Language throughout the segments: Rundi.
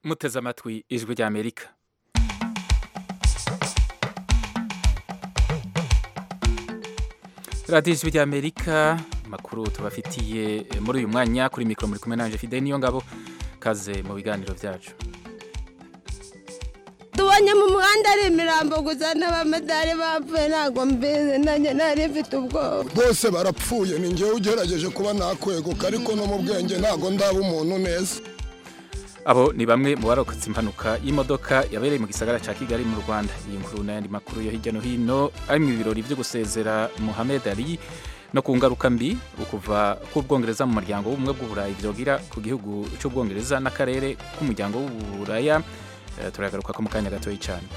muteze amatwi ijwi ry'amerika radiyo ijwi ry'amerika amakuru tubafitiye muri uyu mwanya kuri mikoro muri kumwe nanje fide niyo ngabo kaze mu biganiro byacu tubonye mu muhanda ari imirambo gusa n'abamedari bapfuye ntabwo mbizi nanjye nari mfite ubwoba bose barapfuye ni njyewe ugerageje kuba nakweguka ariko no mu bwenge ntabwo ndaba umuntu neza abo ni bamwe mu barokotse impanuka y'imodoka yabereye mu gisagara cya kigali mu rwanda iyi nkuru n'ayandi makuru yo hirya no hino ari mu birori byo gusezera muhamed ali no ku ngaruka mbi ukuva k'ubwongereza mu muryango w'ubumwe bw'uburayi byogira ku gihugu cy'ubwongereza n'akarere k'umuryango w'uburaya Eh, turagaruka ko mu kanya gatoya cyane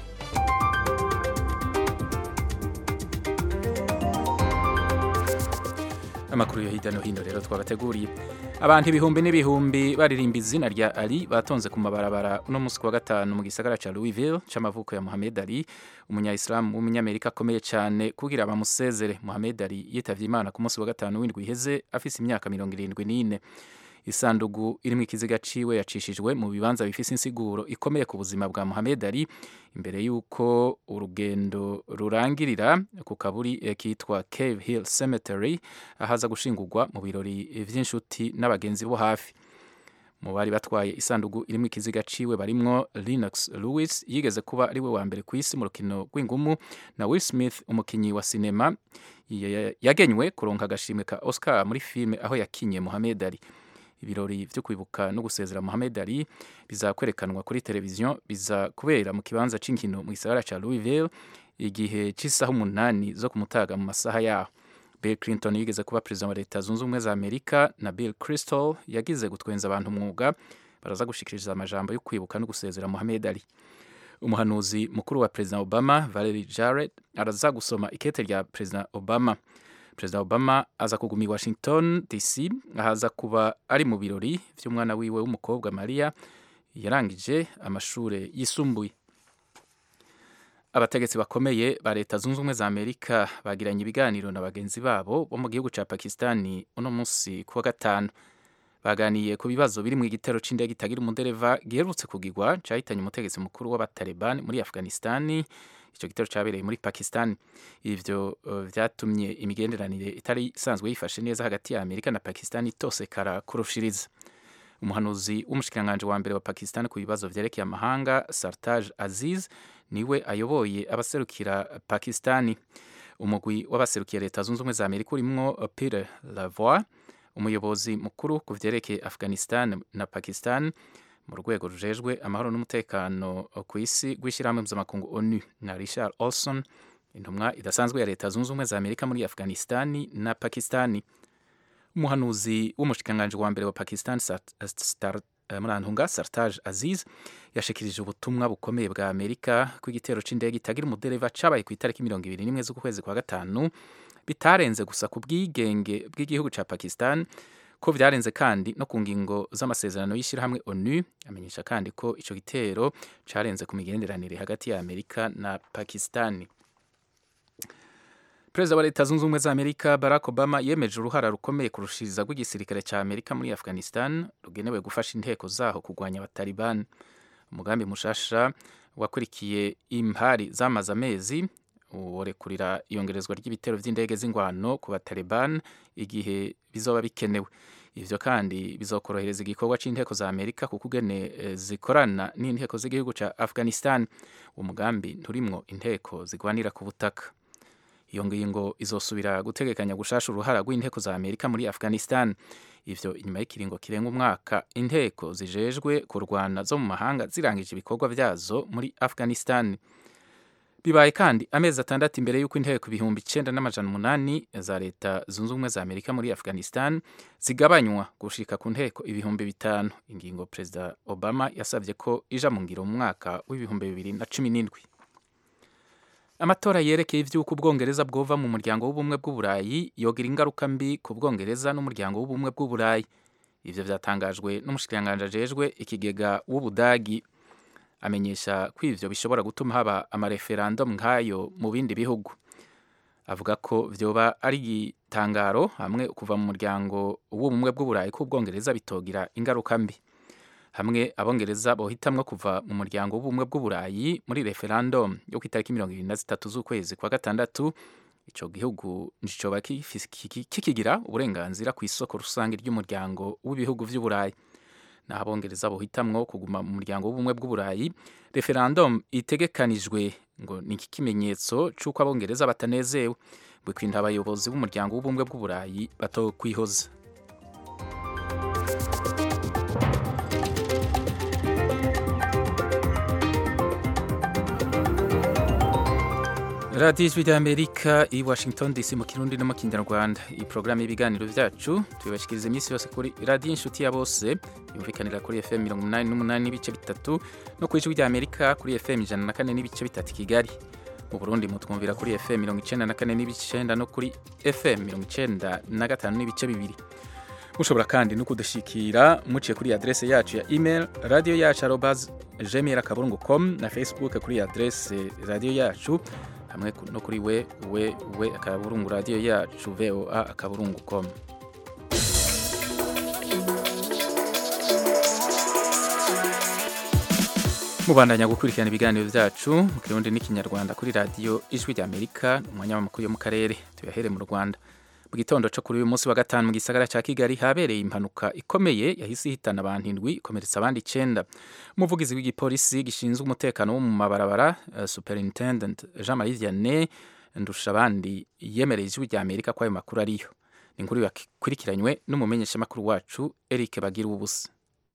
amakuru yo hirya no hino rero twabateguriye abantu ibihumbi n'ibihumbi baririmba izina rya ali batonze ku mabarabara uno munsi wa gatanu mu gisagara cya louisville c'amavuko ya muhamed ali umunyayisilamu w'umunyamerika akomeye cyane kugira bamusezere muhamed ali yitavye imana ku munsi wa gatanu w'indwi iheze afise imyaka mirongo irindwi n'ine isandugu irimo ikiziga ciwe yacishijwe mu bibanza bifise insiguro ikomeye ku buzima bwa Muhammad Ali imbere y'uko urugendo rurangirira ku kaburi eh, kitwa Cave Hill Cemetery ahaza gushingurwa mu birori vy'inshuti n'abagenzi bo hafi mu bari batwaye isandugu irimo ikiziga ciwe barimwo Lennox Lewis yigeze kuba ari we wa mbere ku isi mu rukino rw'ingumu na Will Smith umukinyi wa sinema ya- yagenywe kuronka agashimwe ka Oscar muri filime aho yakinye Muhammad Ali ibirori byo kwibuka no gusezera Muhammad Ali bizakwerekanwa kuri televiziyo biza kubera mu kibanza c'inkino mu gisagara ca Louisville igihe c'isaha umunani zo kumutaga mu masaha yaho Bill Clinton yigeze kuba perezida wa leta zunze ubumwe za Amerika na Bill Crystal yagize gutwenza abantu umwuga baraza gushikiriza amajambo yo kwibuka no gusezera Muhammad Ali umuhanuzi mukuru wa perezida Obama Valerie Jarrett araza gusoma ikete rya perezida Obama perezida obama aza kuguma i washington dc ahaza kuba ari mu birori vy'umwana wiwe w'umukobwa maria yarangije amashure yisumbuye abategetsi bakomeye ba leta zunze ubumwe za amerika bagiranye ibiganiro na bagenzi babo bo mu gihugu ca pakistani uno munsi kuwa gatanu baganiye ku bibazo biri mu igitero c'indege itagira umudereva giherutse kugirwa cahitanye umutegetsi mukuru w'abataliban muri afghanistani ico gitero cabereye muri pakistan ivyo uh, vyatumye imigenderanire itari isanzwe yifashe neza hagati ya amerika na pakistan itosekara kurushiriza umuhanuzi w'umushikiranganji wa mbere wa pakistan ku bibazo vyerekeye amahanga sartaj aziz niwe ayoboye abaserukira pakistani umugwi w'abaserukiye leta zunze ubumwe za amerika urimwo peter lavoie umuyobozi mukuru ku vyerekeye afghanistan na pakistan mu rwego rujejwe amahoro n'umutekano ku isi rw'ishyirahamwe mpuzamakungu onu na richard olson intumwa idasanzwe ya leta zunze ubumwe za amerika muri afghanistani na pakistani umuhanuzi w'umushikiranganji wa mbere wa pakistan murantunga sartaj aziz yashikirije ubutumwa bukomeye bwa amerika ko igitero c'indege itagira umudereva cabaye ku itariki mirongo ibiri n'imwe z'ukwezi kwa gatanu bitarenze gusa ku bwigenge bw'igihugu ca pakistan ko vyarenze kandi no ku ngingo z'amasezerano y'ishyirahamwe onu amenyesha kandi ko ico gitero carenze ku migenderanire hagati ya amerika na pakistani perezida wa leta zunze ubumwe za amerika barack obama yemeje uruhara rukomeye kurushiriza rw'igisirikare ca amerika muri afghanistan rugenewe gufasha inteko zaho kurwanya abataliban umugambi mushasha wakurikiye impari zamaze amezi worekurira iyongerezwa ry'ibitero vy'indege z'ingwano ku bataliban igihe bizoba bikenewe ivyo kandi bizokorohereza igikorwa c'inteko za amerika kuko ugene e, zikorana n'inteko z'igihugu ca afghanistan uwo mugambi nturimwo inteko zigwanira ku butaka iyo ngingo izosubira gutegekanya gushasha uruhara rw'inteko za amerika muri afghanistan ivyo inyuma y'ikiringo kirenga umwaka inteko zijejwe kurwana zo mu mahanga zirangije ibikorwa vyazo muri afghanistan bibaye kandi amezi atandatu imbere y'uko inteko ibihumbi icenda n'amajana umunani za leta zunze ubumwe za amerika muri afghanistan zigabanywa gushika ku nteko ibihumbi bitanu ingingo perezida obama yasabye ko ija mu ngiro mu mwaka w'ibihumbi bibiri na cumi n'indwi amatora yerekeye ivy'uko ubwongereza bwova mu muryango w'ubumwe bw'uburayi yogira ingaruka mbi ku bwongereza n'umuryango w'ubumwe bw'uburayi ivyo vyatangajwe n'umushikiranganji ajejwe ikigega w'ubudagi amenyesha ko ivyo bishobora gutuma haba amareferendum nk'ayo mu bindi bihugu avuga ko vyoba ari igitangaro hamwe kuva mu muryango w'ubumwe bw'uburayi k'ubwongereza bitogira ingaruka mbi hamwe abongereza bohitamwo kuva mu muryango w'ubumwe bw'uburayi muri referendum yo ku itariki mirongo irindwi na zitatu z'ukwezi kwa gatandatu ico gihugu nicoba kikigira uburenganzira ku isoko rusange ry'umuryango w'ibihugu vy'uburayi naho abongereza bohitamwo kuguma mu muryango w'ubumwe bw'uburayi referendum itegekanijwe ngo ni ikimenyetso c'uko abongereza batanezewe bwikwinda abayobozi b'umuryango w'ubumwe bw'uburayi batokwihoza radiyo ijwi ry'amerika i washington dc mu kirundi no mu kinyarwanda iyi porogaramu y'ibiganiro byacu tubibashikiriza iminsi yose kuri radiyo inshuti ya bose yumvikanira kuri fm mirongo inani n'umunani n'ibice bitatu no ku ijwi ry'amerika kuri fm ijana na kane n'ibice bitatu i kigali mu burundi mutwumvira kuri fm mirongo icenda na kane n'ibice icenda no kuri fm mirongo icenda na gatanu n'ibice bibiri mushobora kandi no kudushikira muciye kuri adrese yacu ya email radio yacu arobas gmail akaburungu com na facebook kuri adrese radio yacu hamwe no kuri we we we akaburungu radio yacu voa akaburungu com mubandanya gukurikirana ibiganiro byacu mu kirundi n'ikinyarwanda kuri radiyo ijwi ry'amerika umwanya w'amakuru yo mu karere tuyahere mu rwanda mu gitondo cyo kuri uyu munsi wa gatanu mu gisagara cya kigali habereye impanuka ikomeye yahise ihitana abantu indwi ikomeretsa abandi icyenda umuvugizi w'igipolisi gishinzwe umutekano wo mu mabarabara uh, superintendent jean marie vianney ndusha abandi yemereye ijwi rya amerika ko ayo makuru ariyo ni inkuru yakurikiranywe n'umumenyeshamakuru wacu eric bagira ubusa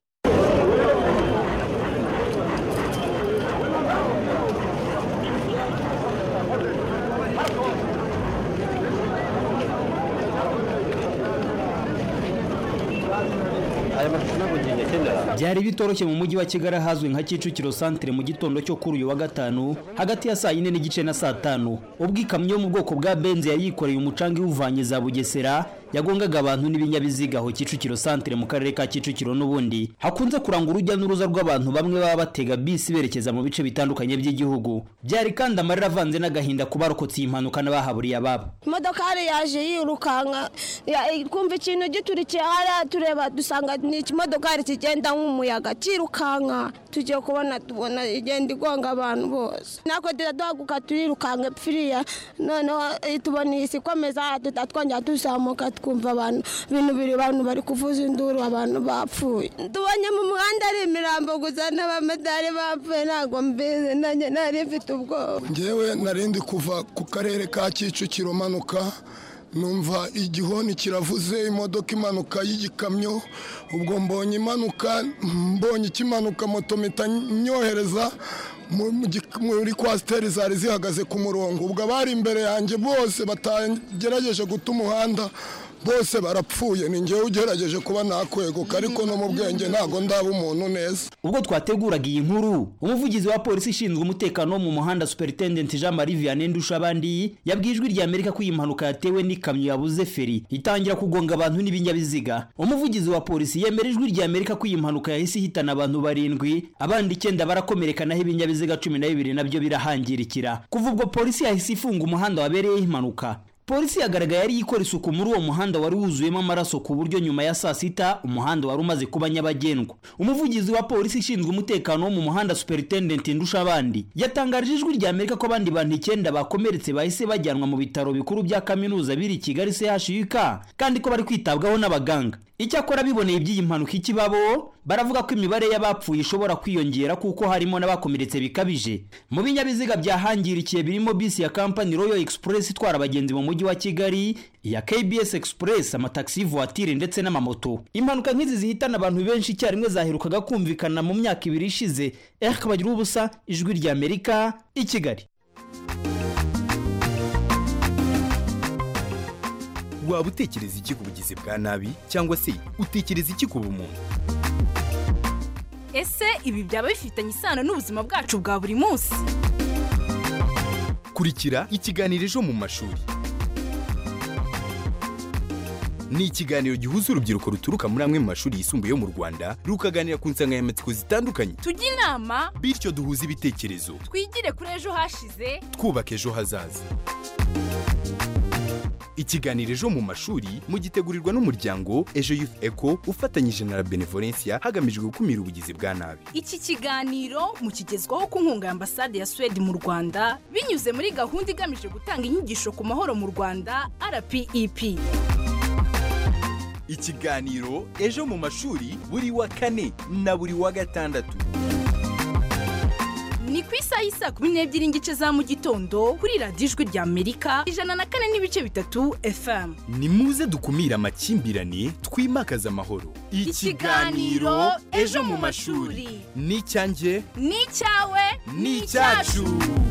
byari bitoroshye mu mujyi wa kigali ahazwi nka kicukiro santire mu gitondo cyo kuri uyu wa gatanu hagati ya saa yine n'igice na saa tanu ubwo ikamyo yo mu bwoko bwa benzi yari yikoreye umucanga iwuvanye za bugesera yagongaga abantu n'ibinyabiziga aho kicukiro santire mu karere ka kicukiro n'ubundi hakunze kuranga urujya n'uruza rw'abantu bamwe baba batega bisi berekeza mu bice bitandukanye by'igihugu byari kandi amarira avanze n'agahinda ku barokotse iyi mpanuka n'abahaburiye ababo imodoka yari yaje yirukanka twumva ikintu giturikiye hariya tureba dusanga ni ikimodokari kigenda nk'umuyaga kirukanka tugiye kubona tubona igenda igonga abantu bose natwe duhaguka turirukanka pfiriya noneho tubona iyi si ikomeza tutatwongera tuzamuka twumva abantu ibintu biri abantu bari kuvuza induru abantu bapfuye tubonye mu muhanda ari imirambo gusa n'abamedari bapfuye ntabwo mbizi nanjye nari mfite ubwoba ngewe narindi kuva ku karere ka kicukiro manuka numva igihoni kiravuze imodoka imanuka y'igikamyo ubwo mbonye imanuka mbonye ikimanuka moto mpita nyohereza muri kwasiteri zari zihagaze ku murongo ubwo abari imbere yanjye bose batagerageje guta umuhanda bose barapfuye ni ngewe ugerageje kuba nakweguka ariko no mu bwenge ntabwo ndaba umuntu neza ubwo twateguraga iyi nkuru umuvugizi wa polisi ishinzwe umutekano wo mu muhanda superintendent jean marie vianney ndushabandi yabwiye ijwi rya amerika ko iyi mpanuka yatewe n'ikamyo yabuze feri itangira kugonga abantu n'ibinyabiziga umuvugizi wa polisi yemera ijwi rya amerika ko iyi mpanuka yahise ihitana abantu barindwi abandi icyenda barakomereka naho ibinyabiziga cumi na bibiri nabyo birahangirikira kuva ubwo polisi yahise ifunga umuhanda wabereyeho impanuka polisi yagaragaye yari ikora isuku muri uwo muhanda wari wuzuyemo amaraso ku buryo nyuma ya saa sita umuhanda wari umaze kuba nyabagendwa umuvugizi wa polisi ishinzwe umutekano wo mu muhanda superintendent ndushabandi yatangarije ijwi rya amerika ko abandi bantu icyenda bakomeretse bahise bajyanwa mu bitaro bikuru bya kaminuza biri i kigali chuk kandi ko bari kwitabwaho n'abaganga icyakora biboneye iby'iyi mpanuka ikibabo baravuga ko imibare y'abapfuye ishobora kwiyongera kuko harimo n'abakomeretse bikabije mu binyabiziga byahangirikiye birimo bisi ya kampani royal express itwara abagenzi mu mujyi wa kigali iya kbs express amatagisi voiture ndetse n'amamoto impanuka nk'izi zihitana abantu benshi icyarimwe zaherukaga kumvikana mu myaka ibiri ishize eric bagira ubusa ijwi rya amerika i kigali waba utekereza iki ku bugizi bwa nabi cyangwa se utekereza iki ku bumuntu ese ibi byaba bifitanye isano n'ubuzima bwacu bwa buri munsi kurikira ikiganiro ejo mu mashuri ni ikiganiro gihuza urubyiruko ruturuka muri amwe mu mashuri yisumbuye yo mu rwanda rukaganira ku nsanganyamatsiko zitandukanye tujye inama bityo duhuze ibitekerezo twigire kuri ejo hashize twubaka ejo hazaza ikiganiro ejo mu mashuri mugitegurirwa n'umuryango ejo youth eco ufatanyije na la benevolencia hagamijwe gukumira ubugizi bwa nabi iki kiganiro mukigezwaho ku nkunga ya ambasade ya suwede mu rwanda binyuze muri gahunda igamije gutanga inyigisho ku mahoro mu rwanda rpep ikiganiro ejo mu mashuri buri wa kane na buri wa gatandatu ni ku isaha y'isa kumi n'ebyiri n'igice za mu gitondo kuri radiyo ijwi rya amerika ijana na kane n'ibice bitatu fm ni muze dukumire amakimbirane twimakaze amahoro Ikiganiro Ejo mu mashuri. ni icyanjye ni icyawe ni icyacu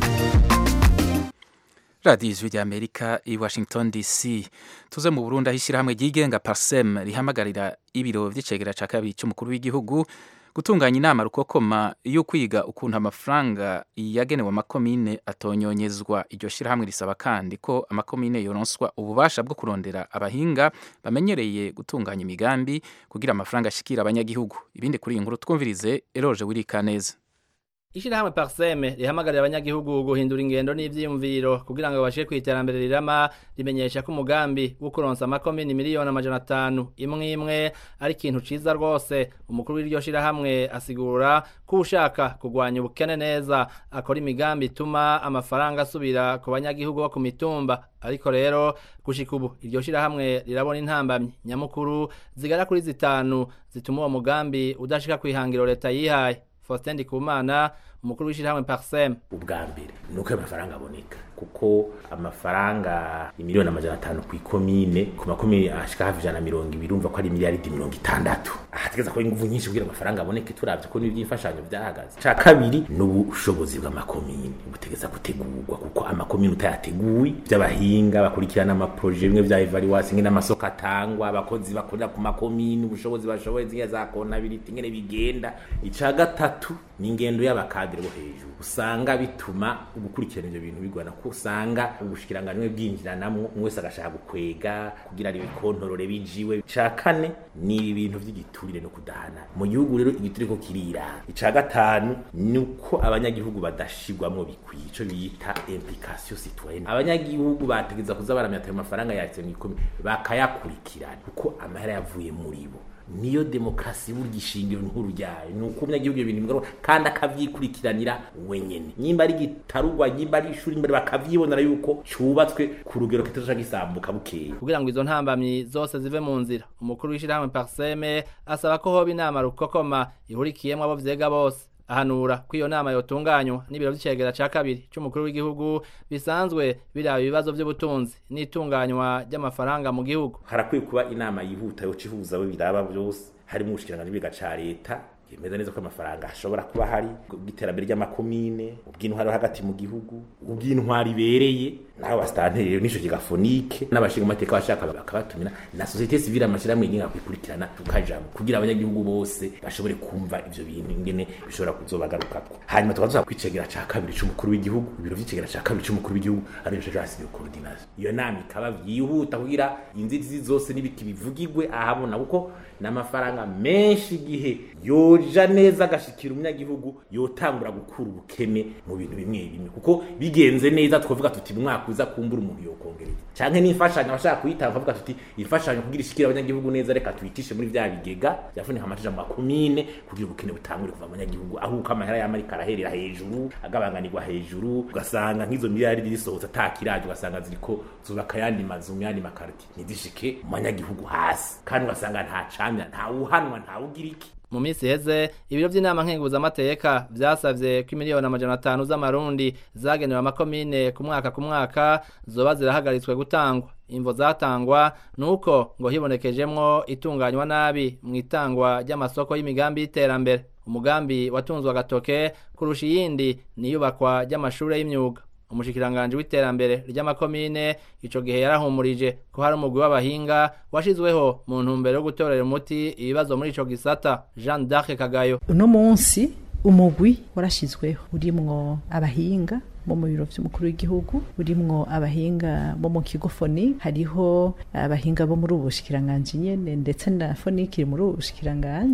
radiyo ijwi rya amerika i washington dc tuze mu burundi aho ishyirahamwe ryigenga parsem rihamagarira ibiro by'icegera cya kabiri cy'umukuru w'igihugu gutunganya inama rukokoma yo kwiga ukuntu amafaranga yagenewe amakomine atonyonyezwa iryo shyirahamwe risaba kandi ko amakomine yoronswa ububasha bwo kurondera abahinga bamenyereye gutunganya imigambi kugira amafaranga ashikira abanyagihugu ibindi kuri iyi nkuru twumvirize eroje wirika neza Ishirahamwe Parseme rihamagarira abanyagihugu guhindura ingendo n'ivyiyumviro kugira ngo babashe ku iterambere rirama rimenyesha ko umugambi wo kuronsa amakomini miliyoni amajana atanu imwe imwe ari ikintu ciza rwose umukuru w'iryo shirahamwe asigura ko ushaka kugwanya ubukene neza akora imigambi ituma amafaranga asubira ku banyagihugu bo ku mitumba ariko rero gushika ubu iryo shirahamwe rirabona intambamyi nyamukuru zigara kuri zitanu zituma uwo mugambi udashika kwihangiro leta yihaye Faustin Ndikumana umukuru w'ishirahamwe Parsem ubwa mbere ni uko ayo mafaranga aboneka kuko amafaranga imiliyoni amajana atanu ku ikomine ku makomine ashika hafi ijana na mirongo ibiri urumva ko ari miliyaridi mirongo itandatu ahategeza ko inguvu nyinshi kugira amafaranga aboneke turavye ko n'ivy'imfashanyo vyahagaze ca kabiri ni ubushobozi bw'amakomine butegeza gutegurwa kuko amakomine utayateguye vy'abahinga bakurikirana amaproje bimwe vya evaluation ngene amasoko atangwa abakozi bakorera ku makomine ubushobozi bashoboye zingene za konability ngene bigenda ica gatatu ni ingendo y'abakadire bo hejuru usanga bituma gukurikirana ivyo bintu bigwana ko usanga ubushikiranganwe bwinjiranamwo umwe wese agashaka gukwega kugira ari bikontorore bijiwe ca kane ni ibintu vy'igiturire no kudahana mu gihugu rero igiturire ko kirira ica gatanu ni uko abanyagihugu badashirwamwo bikwiye ico bita implication citoyenne abanyagihugu bategeza kuza baramya ayo mafaranga yatse mw'ikumi bakayakurikirana kuko amahera yavuye muri bo niyo demokarasi burya ishingiro nkuru ryayo ni uko umunyagihugu ibyo bintu bigaruka kandi akavyikurikiranira wenyene nyimba ari gitarugwa nyimba ari ishuri imbere bakavyibonera yuko cubatswe ku rugero kitazoca gisambuka bukeye kugira ngo izo ntambamyi zose zive mu nzira umukuru w'ishirahamwe Parseme asaba ko hoba inama rukokoma ihurikiyemwo abo vyega bose ahanura ko iyo nama yotunganywa n'ibiro vy'icegera ca kabiri c'umukuru w'igihugu bisanzwe biraba ibibazo vy'ubutunzi n'itunganywa ry'amafaranga mu gihugu harakwiye kuba inama yihuta yoca ihuza abo biraba vyose harimo ubushikiranganji bwiga ca leta yemeza neza ko amafaranga ashobora kuba hari ubw'iterambere ry'amakomine ubw'intwari hagati mu gihugu ubw'intwari ibereye naho basitanteri n'ico kigafonike n'abashinga amateka bashaka bakabatumira na societe civile amashirahamwe yigenga kwikurikirana tukajamwo kugira abanyagihugu bose bashobore kumva ivyo bintu ingene bishobora kuzobagarukako hanyuma tukaza kwicegera ca kabiri c'umukuru w'igihugu ibiro vy'icegera ca kabiri c'umukuru w'igihugu ari byo jasi de coordination iyo nama ikaba vyihuta kugira inzitizi zose n'ibiti bivugirwe ahabona kuko n'amafaranga menshi igihe yoja neza agashikira umunyagihugu yotangura gukura ubukene mu bintu bimwe bimwe kuko bigenze neza twavuga tuti mu mwaka uza kumbura umuntu yokongereza canke n'imfashanyo abashaka kuyitanga bavuga tuti imfashanyo kugira ishikira abanyagihugu neza reka tuyitishe muri vya bigega vyafunika amatisha mu makomine kugira ubukene butangure kuva mu banyagihugu aho uko amahera y'amarika araherera hejuru agabanganirwa hejuru ugasanga nk'izo miliyari zisohotse atakiraje ugasanga ziriko zubaka yandi mazu mu yandi makarti ntizishike mu banyagihugu hasi kandi ugasanga nta camya nta wuhanwa nta wugira iki mu minsi iheze ibiro vy'inama nkenguzamateka vyasavye ko imiliyoni amajana atanu z'amarundi zagenewe amakomine ku mwaka ku mwaka zoba zirahagaritswe gutangwa imvo zatangwa nuko ngo hibonekejemwo itunganywa nabi mu itangwa ry'amasoko y'imigambi y'iterambere umugambi watunzwe agatoke kurusha iyindi niyubakwa ry'amashure y'imyuga umushikiranganji w'iterambere ry'amakomine ico gihe yarahumurije ko hari umugwi w'abahinga washizweho mu ntumbero yo gutorera umuti ibibazo muri ico gisata Jean d'Arc Kagayo uno munsi umugwi warashizweho urimwo abahinga bo mu biro vy'umukuru w'igihugu urimwo abahinga bo mu kigo foni hariho abahinga bo muri ubu bushikiranganji nyene ndetse na foniki iri muri ubu bushikiranganji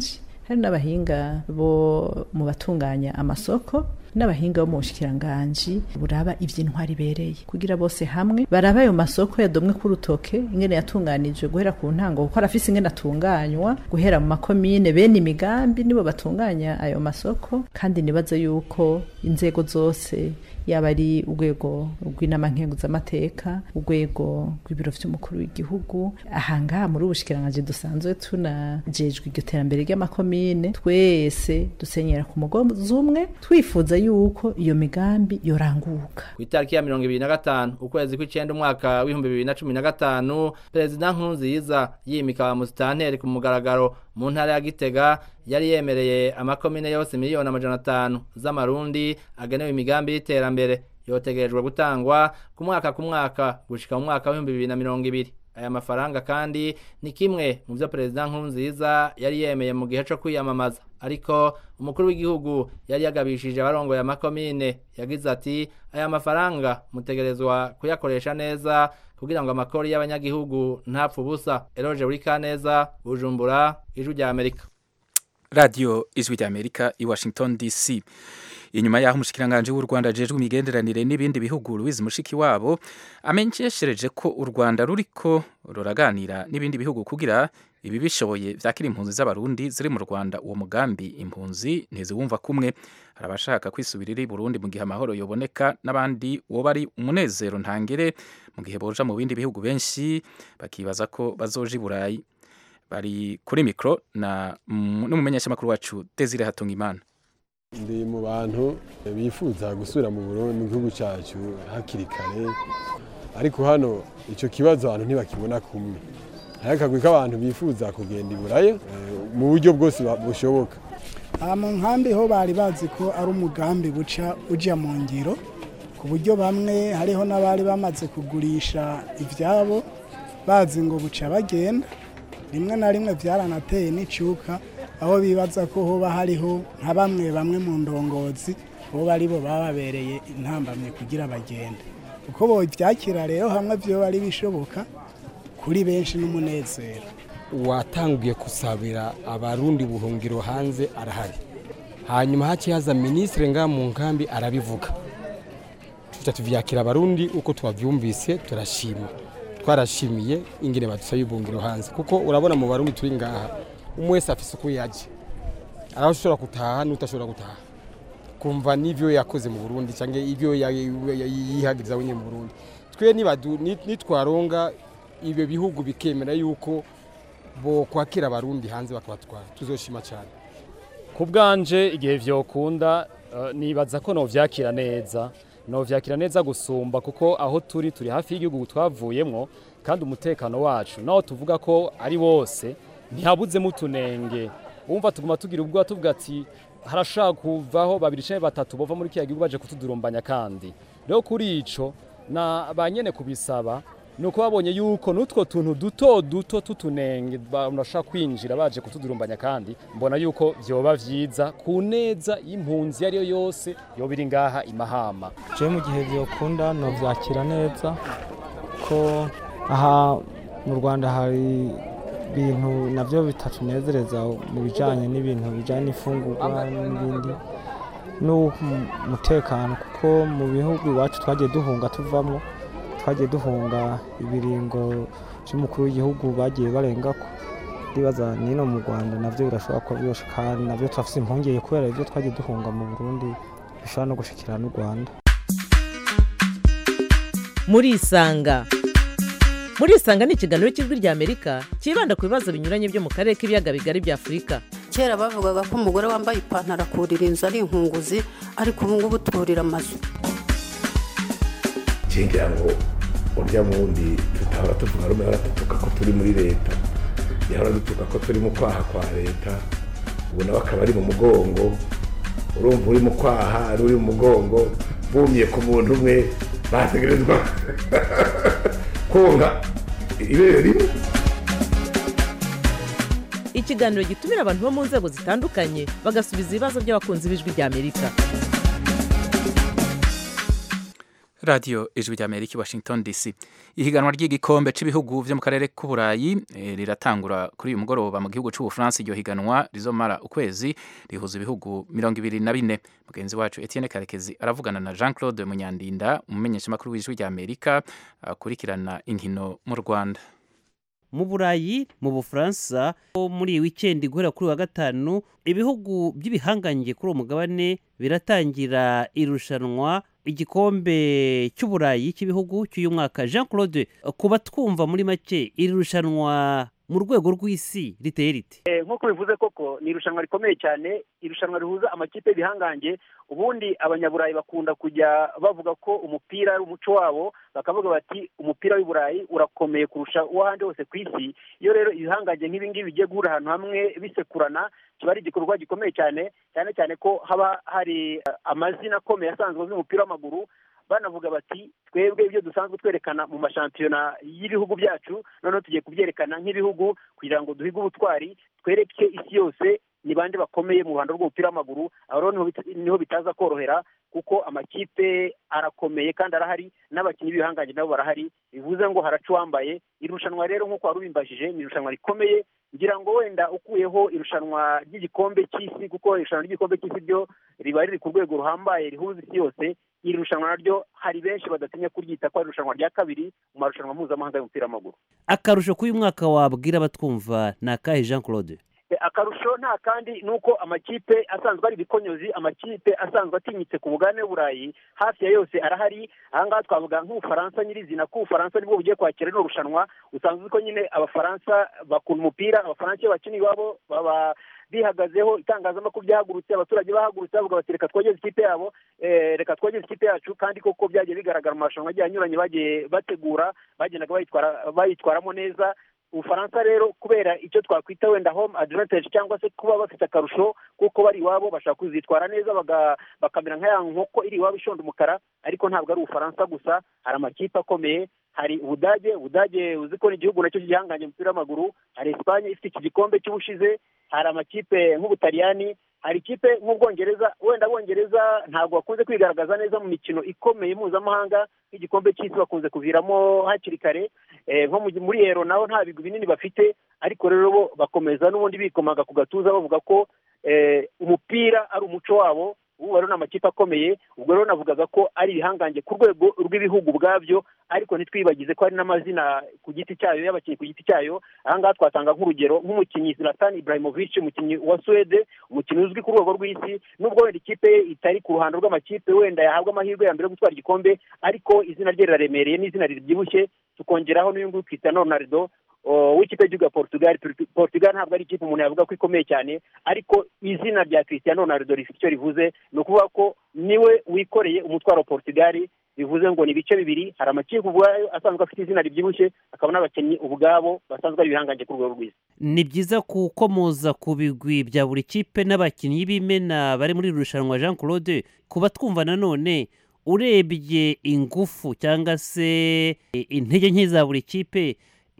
hari n'abahinga bo mu batunganya amasoko n'abahinga bo mu bushikiranganji buraba ivy'intwari ibereye kugira bose hamwe baraba ayo masoko yadomwe ku rutoke ingene yatunganijwe guhera ku ntango kuko arafise ingene atunganywa guhera mu makomine bene imigambi nibo batunganya ayo masoko kandi nibaza yuko inzego zose yaba ari urwego rw'inama nkenguzamateka urwego rw'ibiro vy'umukuru w'igihugu ahangaha muri ubushikiranganji dusanzwe tunajejwe iryo terambere ry'amakomine twese dusenyera ku mugozi umwe twifuza yuko iyo migambi yoranguka ku itariki ya mirongo ibiri na gatanu ukwezi kw'icenda umwaka w'ibihumbi bibiri na cumi na gatanu perezida nkurunziza yimika ba musitanteri ku mugaragaro mu ntara ya gitega yari yemereye amakomine yose miliyoni amajana atanu z'amarundi agenewe imigambi y'iterambere yotegerejwe gutangwa ku mwaka ku mwaka gushika mu mwaka w'ibihumbi bibiri na mirongo ibiri aya mafaranga kandi ni kimwe mu byo perezida nkurunziza yari yemeye mu gihe cyo kwiyamamaza ariko umukuru w'igihugu yari yagabishije abarongoye amakomine yagize ati aya mafaranga mutegerezwa kuyakoresha neza kugira ngo amakori y'abanyagihugu ntapfe ubusa eroje buri kaneza bujumbura ijwi rya amerika radiyo ijwi rya amerika i washington dc inyuma y'aho umushikiranganji w'u rwanda ajejwe imigenderanire n'ibindi bihugu louise mushikiwabo amenyeshereje ko u rwanda ruriko ruraganira n'ibindi bihugu kugira ibi bishoboye vyakira impunzi z'abarundi ziri mu rwanda uwo mugambi impunzi ntiziwumva kumwe hari abashaka kwisubirira i burundi mu gihe amahoro yoboneka n'abandi woba ari umunezero ntangere mu gihe boja mu bindi bihugu benshi bakibaza ko bazoja i burayi bari kuri mikoro na n'umumenyeshamakuru wacu desire hatungimana ndi mu bantu bifuza gusubira mu Burundi mu gihugu cyacu hakiri kare ariko hano icyo kibazo abantu ntibakibona kumwe hari akagwi k'abantu bifuza kugenda i burayi mu buryo bwose bushoboka mu nkambi ho bari bazi ko ari umugambi buca ujya mu ngiro ku buryo bamwe hariho n'abari bamaze kugurisha ibyabo bazi ngo buca bagenda rimwe na rimwe byaranateye n'icyuka aho bibaza ko hoba hariho nka bamwe bamwe mu ndongozi bo bari bo bababereye intambamye kugira bagende uko bo byakira rero hamwe byo bari bishoboka kuri benshi n'umunezero watangiye gusabira abarundi buhungiro hanze arahari hanyuma hakihaza minisitiri ngaha mu nkambi arabivuga tuca tuvyakira abarundi uko twavyumvise turashima twarashimiye ingene badusaba ibungiro hanze kuko urabona mu barundi turi ngaha umwe wese afise uko yaje araho ushobora gutaha n'utashobora gutaha kumva n'ivyo yakoze mu Burundi canke ivyo yihagiriza wenye mu Burundi twe nitwaronga ibyo bihugu bikemera yuko bo kwakira abarundi hanze bakabatwara tuzoshima cyane ku bwanje igihe vyokunda uh, nibaza ko novyakira neza novyakira neza gusumba kuko aho turi turi hafi y'igihugu twavuyemwo kandi umutekano wacu naho tuvuga ko ari wose ntihabuzemo utunenge wumva tuguma tugira ubwoba tuvuga ati harashaka kuvaho babiri canke batatu bova muri kiya gihugu baje kutudurumbanya kandi rero kuri ico na banyene kubisaba nuko babonye yuko nutwo tuntu duto duto tutunenge bashaka kwinjira baje kutudurumbanya kandi mbona yuko vyoba vyiza ku neza y'impunzi ariyo yose yoba iri ngaha imahama je mu gihe vyokunda no vyakira neza ko aha mu Rwanda hari ibintu navyo bitatunezereza mu bijanye n'ibintu bijanye n'ifungurwa n'ibindi n'umutekano kuko mu bihugu iwacu twagiye duhunga tuvamwo twagiye duhunga ibiringo by'umukuru w'igihugu bagiye barengako ndibaza nino mu rwanda navyo birashobora kuba byoshe kandi navyo turafise impungenge kubera ivyo twagiye duhunga mu burundi bishobora no gushikira n'u rwanda murisanga murisanga ni ikiganiro cy'ijwi rya amerika cyibanda ku bibazo binyuranye byo mu karere k'ibiyaga bigari bya afurika kera bavugaga ko umugore wambaye ipantaro akurira inzu ari inkunguzi ariko ubu ngubu turira amazu ngira ngo urya wundi tutahora tuvuga rumwe hora dutuka ko turi muri leta yahora dutuka ko turi mu kwaha kwa leta ubu nawe akaba ari mu mugongo urumva uri mu kwaha ari uri mu mugongo bumye ku muntu umwe bategerezwa konka ibere rimwe ikiganiro gitumira abantu bo mu nzego zitandukanye bagasubiza ibibazo by'abakunzi b'ijwi rya amerika radiyo ijwi rya amerika i washington dc ihiganwa ry'igikombe cy'ibihugu byo mu karere k'uburayi eh, riratangura kuri uyu mugoroba mu gihugu cy'ubufaransa iryo higanwa rizomara ukwezi rihuza ibihugu mirongo ibiri na bine mugenzi wacu etienne karekezi aravugana na jean claude munyandinda umumenyeshamakuru w'ijwi rya amerika akurikirana inkino mu rwanda mu burayi mu bufaransa muri iyi wikendi guhera kuri wa gatanu ibihugu by'ibihangange kuri uwo mugabane biratangira irushanwa igikombe cy'uburayi cy'ibihugu cy'uyu mwaka jean claude kuba twumva muri make iri rushanwa mu rwego rw'isi riteye rite nk'uko bivuze koko ni irushanwa rikomeye cyane irushanwa rihuza amakipe y'ibihangange ubundi abanyaburayi bakunda kujya bavuga ko umupira ari umuco wabo bakavuga bati umupira w'i burayi urakomeye kurusha uw'ahandi hose ku isi iyo rero ibihangange nk'ibi ngibi bigiye guhura ahantu hamwe bisekurana kiba ari igikorwa gikomeye cyane cyane cyane ko haba hari amazina akomeye asanzwe azwi umupira w'amaguru banavuga bati twebwe ibyo dusanzwe twerekana mu mashampiyona y'ibihugu byacu noneho tugiye kubyerekana nk'ibihugu kugira ngo duhige ubutwari twereke isi yose ni bande bakomeye mu ruhando rw'umupira w'amaguru aho rero niho bitaza korohera kuko amakipe arakomeye kandi arahari n'abakinnyi b'ibihangange nabo barahari bivuze ngo haraca uwambaye irushanwa rero nk'uko wari ubimbajije ni irushanwa rikomeye ngira ngo wenda ukuyeho irushanwa ry'igikombe cy'isi kuko irushanwa ry'igikombe cy'isi ryo riba riri ku rwego ruhambaye rihuza isi yose iri rushanwa naryo hari benshi badatinya kuryita ko ari irushanwa rya kabiri mu marushanwa mpuzamahanga y'umupira w'amaguru akarusho k'uyu mwaka wabwira abatwumva ni akahe jean claude akarusho nta kandi ni uko amakipe asanzwe ari ibikonyozi amakipe asanzwe atinyitse ku bugane burayi hafi ya yose arahari ahangaha twavuga nk'ubufaransa nyirizina ko ubufaransa nibwo bugiye kwakira rino rushanwa usanzwe ko nyine abafaransa bakunda umupira abafaransa iyo bakina iwabo baba bihagazeho itangazamakuru byahagurutse abaturage bahagurutse bavuga bati reka twogeze ikipe yabo reka twogeze ikipe yacu kandi koko byagiye bigaragara mu marushanwa agiye anyuranye bagiye bategura bagendaga bayitwaramo neza ubufaransa rero kubera icyo twakwita wenda home advantage cyangwa se kuba bafite akarusho kuko bari iwabo bashaka kuzitwara neza bakamera nka ya nkoko iri iwabo ishonda umukara ariko ntabwo ari ubufaransa gusa hari amakipe akomeye hari ubudage ubudage uzi ko ni igihugu nacyo gihanganye umupira w'amaguru hari esipanye ifite iki gikombe cy'ubushize hari amakipe nk'ubutaliyani hari ikipe nk'ubwongereza wenda abongereza ntabwo bakunze kwigaragaza neza mu mikino ikomeye mpuzamahanga nk'igikombe cy'isi bakunze kuviramo hakiri kare nko muri ero naho nta bigwi binini bafite ariko rero bo bakomeza n'ubundi bikomaga ku gatuza bavuga ko umupira ari umuco wabo ubu rero ni amakipe akomeye ubwo rero navugaga ko ari ibihangange ku rwego rw'ibihugu ubwabyo ariko ntitwibagize ko hari n'amazina ku giti cyayo y'abakinnyi ku giti cyayo ahangaha twatanga nk'urugero nk'umukinnyi Zlatan Ibrahimovic umukinnyi wa Suwede umukinnyi uzwi ku rwego rw'isi nubwo wenda ikipe ye itari ku ruhando rw'amakipe wenda yahabwa amahirwe ya mbere yo gutwara igikombe ariko izina rye riraremereye n'izina ribyibushye tukongeraho n'uyu nguyu Cristiano Ronaldo w'ikipe y'igihugu ya Portugal Portugal ntabwo ari ikipe umuntu yavuga ko ikomeye cyane ariko izina rya Cristiano Ronaldo rifite icyo rivuze ni ukuvuga ko niwe wikoreye umutwaro wa Portugal bivuze ngo ni ibice bibiri hari amakipe ubwayo asanzwe afite izina ribyibushye hakaba n'abakinnyi ubwabo basanzwe ari ibihangange ku rwego rwiza ni byiza gukomoza ku bigwi bya buri kipe n'abakinnyi b'imena bari muri iri rushanwa jean claude kuba twumva nanone urebye ingufu cyangwa se intege nke za buri kipe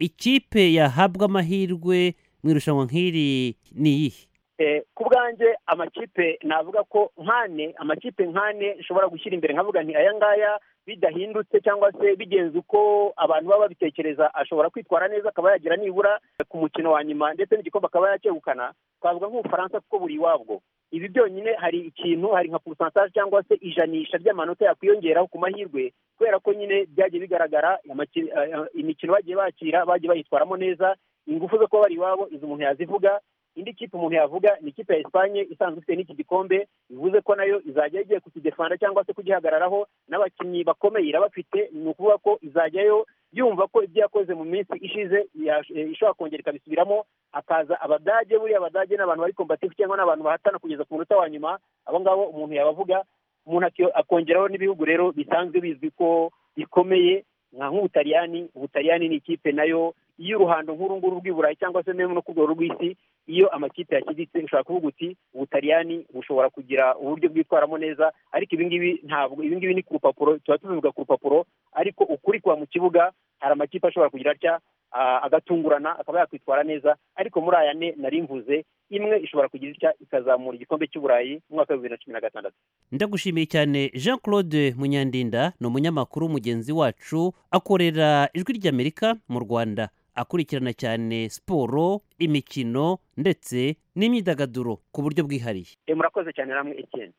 ikipe yahabwa amahirwe mu irushanwa nk'iri ni iyihe ku bwanjye amakipe navuga ko nkane amakipe nkane nshobora gushyira imbere nkavuga nti aya ngaya bidahindutse cyangwa se bigenze uko abantu baba babitekereza ashobora kwitwara neza akaba yagira nibura ku mukino wa nyuma ndetse n'igikombe akaba yakegukana twavuga nk'ubufaransa kuko buri iwabwo ibi byonyine hari ikintu hari nka porosantaje cyangwa se ijanisha ry'amanota yakwiyongeraho ku mahirwe kubera ko nyine byagiye bigaragara imikino bagiye bakira bagiye bayitwaramo neza ingufu zo kuba bari iwabo izo umuntu yazivuga indi kipe umuntu yavuga ni ikipe ya esipanye isanzwe ifite n'iki gikombe bivuze ko nayo izajya igiye kukidefanda cyangwa se kugihagararaho n'abakinnyi bakomeye irabafite ni ukuvuga ko izajyayo yumva ko ibyo yakoze mu minsi ishize ishobora kongera ikabisubiramo hakaza abadage buriya abadage ni abantu bari kombatifu cyangwa ni abantu bahatana kugeza ku munota wa nyuma abo ngabo umuntu yabavuga umuntu akongeraho n'ibihugu rero bisanzwe bizwi ko bikomeye nka nk'ubutaliyani ubutaliyani ni ikipe nayo iyo uruhando nk'uru nguru rw'iburayi cyangwa se no ku rwego rw'isi iyo amakipe yashyiditse ushobora kuvuga uti ubutaliyani bushobora kugira uburyo bwitwaramo neza ariko ibingibi ntabwo ibingibi ni ku rupapuro tuba tubivuga ku rupapuro ariko ukuri kuba mu kibuga hari amakipe ashobora kugira atya ah, agatungurana akaba yakwitwara neza ariko muri aya ne nari mvuze imwe ishobora kugira itya ikazamura igikombe cy'uburayi mu mwaka wa bibiri na cumi na gatandatu ndagushimiye cyane jean claude munyandinda ni umunyamakuru mugenzi wacu akorera ijwi ry'amerika mu rwanda akurikirana cyane siporo imikino ndetse n'imyidagaduro ku buryo bwihariye Eh, murakoze cyane namwe etienne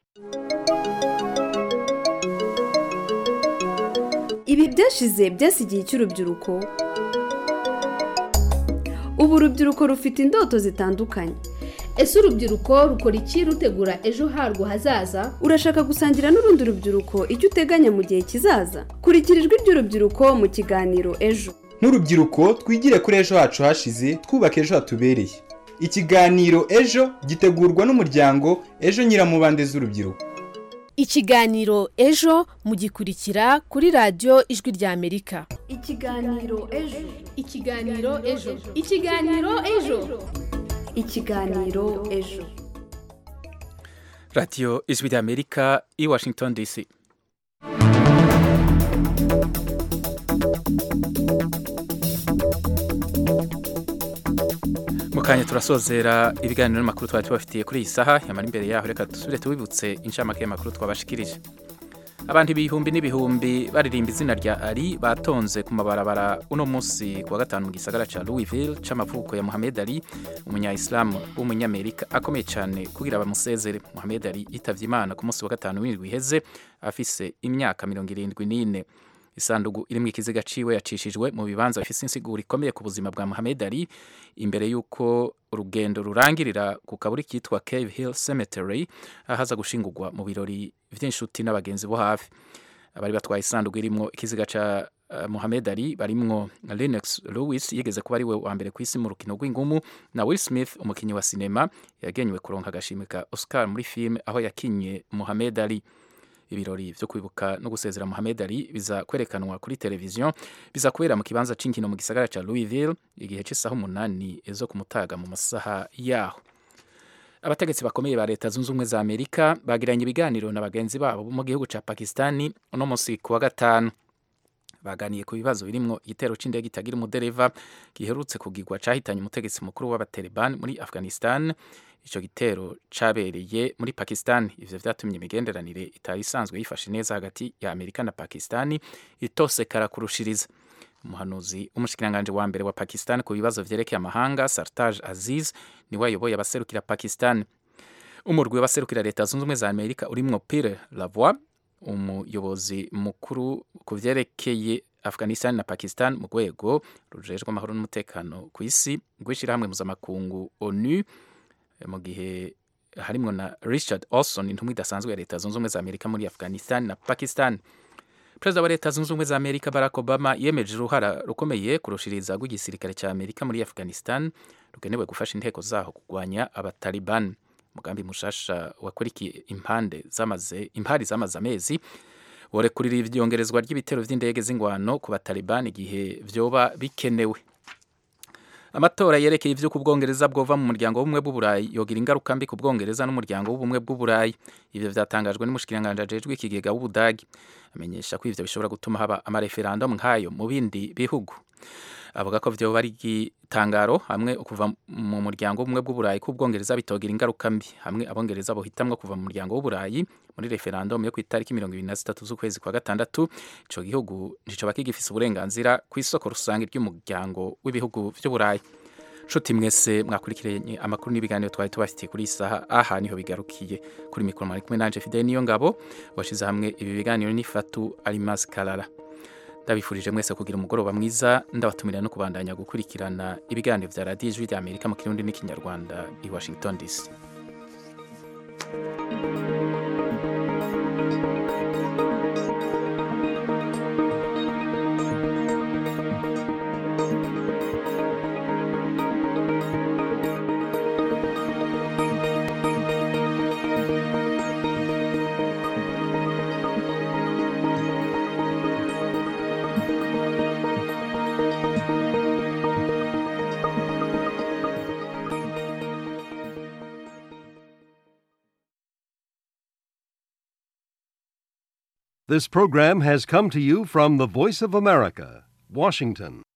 ibi byashize byasigiye icy'urubyiruko ubu urubyiruko rufite indoto zitandukanye ese urubyiruko rukora iki rutegura ejo harwo hazaza urashaka gusangira n'urundi rubyiruko icyo uteganya mu gihe kizaza kurikira ijwi ry'urubyiruko mu kiganiro ejo nk'urubyiruko twigire kuri ejo hacu hashize twubaka ejo hatubereye ikiganiro ejo gitegurwa n'umuryango ejo nyiramubande z'urubyiruko ikiganiro ejo mugikurikira kuri radiyo ijwi ry'amerika ikiganiro ejo ikiganiro ejo ikiganiro ejo ikiganiro ejo radiyo ijwi ry'amerika i washington dc mu kanya turasozera ibiganiro n'amakuru twari tubafitiye kuri iyi saha yamara imbere yaho reka dusubire tubibutse inshamake y'amakuru twabashikirije abantu ibihumbi n'ibihumbi baririmba izina rya ari batonze ku mabarabara uno munsi ku wa gatanu mu gisagara ca louisville c'amavuko ya muhamed ali umunya-isilamu w'umunyamerika akomeye cyane kugira bamusezere muhamed ali yitavye imana ku munsi wa gatanu w'indwi iheze afise imyaka mirongo irindwi n'ine isandugu irimo ikiziga ciwe yacishijwe mu bibanza bifise insiguro ikomeye ku buzima bwa Muhammad Ali imbere y'uko urugendo rurangirira ku kaburi kitwa Cave Hill Cemetery ahaza gushingurwa mu birori vy'inshuti n'abagenzi bo hafi abari batwaye isandugu irimo ikiziga ca uh, Muhammad Ali barimwo Lennox Lewis yigeze kuba ari we wa mbere ku isi mu rukino rw'ingumu na Will Smith umukinyi wa sinema yagenywe kuronka agashimwe ka Oscar muri filime aho yakinye Muhammad Ali ibirori vyo kwibuka no gusezera Muhammad Ali biza kwerekanwa kuri televiziyo biza kubera mu kibanza c'inkino mu gisagara ca Louisville igihe c'isaha umunani ezo ku mutaga mu masaha yaho abategetsi bakomeye ba leta zunze ubumwe za amerika bagiranye ibiganiro na bagenzi babo bo mu gihugu ca pakistani uno munsi ku wa gatanu baganiye ku bibazo birimwo igitero c'indege itagira umudereva giherutse kugirwa cahitanye umutegetsi mukuru w'abataliban muri afghanistan ico gitero cabereye muri Pakistan ivyo vyatumye imigenderanire itari isanzwe yifashe neza hagati ya Amerika na Pakistani itosekara kurushiriza umuhanuzi w'umushikiranganje wa mbere wa Pakistan ku bibazo vyerekeye amahanga Sartaj Aziz niwe ayoboye abaserukira Pakistan umurwi w'abaserukira leta zunze ubumwe za Amerika urimwo Pierre Lavoie umuyobozi mukuru ku vyerekeye Afghanistan na Pakistan mu rwego rujejwe amahoro n'umutekano ku isi rw'ishirahamwe mpuzamakungu ONU mu gihe harimwo na Richard Olson intumwa idasanzwe ya leta zunze ubumwe za Amerika muri Afghanistan na Pakistan Perezida wa leta zunze ubumwe za Amerika Barack Obama yemeje uruhara rukomeye kurushiriza rw'igisirikare cya Amerika muri Afghanistan rugenewe gufasha inteko zaho kurwanya abataliban umugambi mushasha wakurikiye impande zamaze impari zamaze amezi worekurira ivyongerezwa ry'ibitero vy'indege z'ingwano ku bataliban igihe vyoba bikenewe amatora yerekeye ivyo ku bwongereza bwova mu muryango w'ubumwe bw'uburayi yogira ingaruka mbi ku bwongereza n'umuryango w'ubumwe bw'uburayi ivyo vyatangajwe n'umushikiranganje ajejwe ikigega w'ubudagi amenyesha ko ivyo bishobora gutuma haba amareferendum nk'ayo mu bindi bihugu avuga ko vyoba ari igitangaro hamwe kuva mu muryango w'ubumwe bw'uburayi ko ubwongereza bitogira ingaruka mbi hamwe abongereza bohitamwo kuva mu muryango w'uburayi muri referendum yo ku itariki mirongo ibiri na zitatu z'ukwezi kwa gatandatu ico gihugu nticoba kigifise uburenganzira ku isoko rusange ry'umuryango w'ibihugu vy'uburayi nshuti mwese mwakurikiranye amakuru n'ibiganiro twari tubafitiye kuri iyi saha aha niho bigarukiye kuri mikoro mwari kumwe nanje fidele niyo ngabo washize hamwe ibi biganiro n'ifatu arimasi karara ndabifurije mwese kugira umugoroba mwiza ndabatumira no kubandanya gukurikirana ibiganiro vya radiyo ijwi ry'amerika mu kirundi n'ikinyarwanda i washington dc This program has come to you from the Voice of America, Washington.